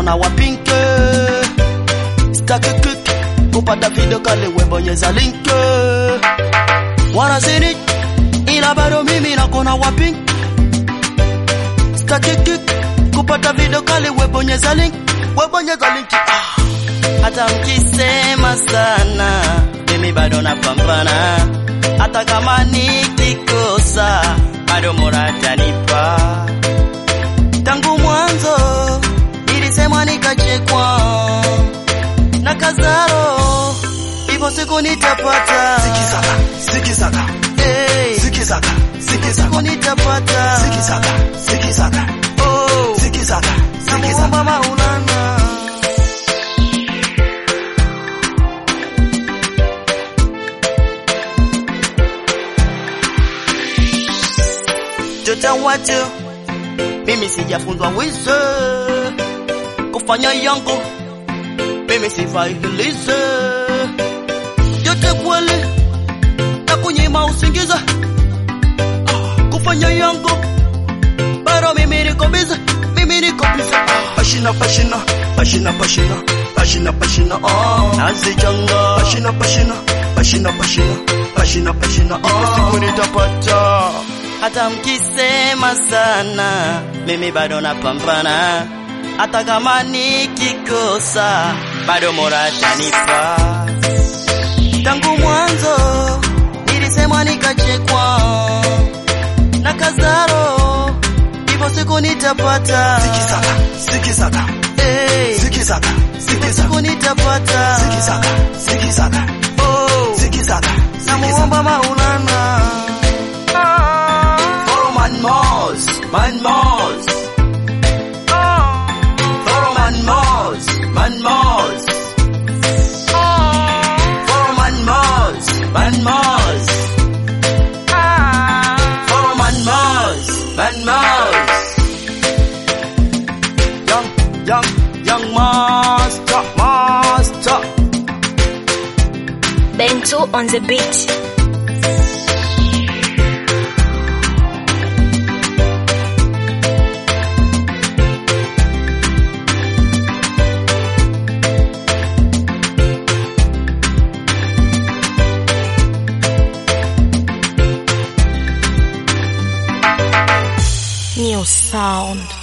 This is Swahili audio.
na wapinke staki kiki kupata video kale webonyeza linke wanazini ila bado mimi nakona wapinke staki kiki kupata video kale webonyeza link webonyeza link ah. hata mkisema sana mimi bado napambana hata kama nikikosa bado muratanipa tangu mwanzo nilisemwa nikachekwa na kazaro hivyo siku nitapata Sikizaka, sikizaka, hey, sikizaka, siku sikizaka, nitapata sikizaka, sikizaka, oh, sikizaka, namuomba sikizaka. Maulana Tota watu mimi sijafunzwa wize kufanya yangu mimi sivailize yote kweli na kunyima usingiza kufanya yangu bado mimi niko bize mimi niko bize Pashina, pashina, pashina, pashina, pashina, pashina, oh. nazichanga Pashina, pashina, pashina, pashina, pashina, pashina, siku oh. nitapata hata mkisema sana mimi bado napambana hata kama nikikosa bado moratanipa tangu mwanzo nilisemwa nikachekwa na kazaro hivyo siku nitapata Sikizaka, sikizaka, hey, sikizaka, sikizaka, siku nitapata sikizaka, sikizaka, oh, sikizaka, namuomba maulana Follow man Mars, man Mars. Follow man Mars, man Mars. Follow man Mars, man Mars. Follow man Mars, man Mars. young, young, young master, master. Bento on the beat. New sound.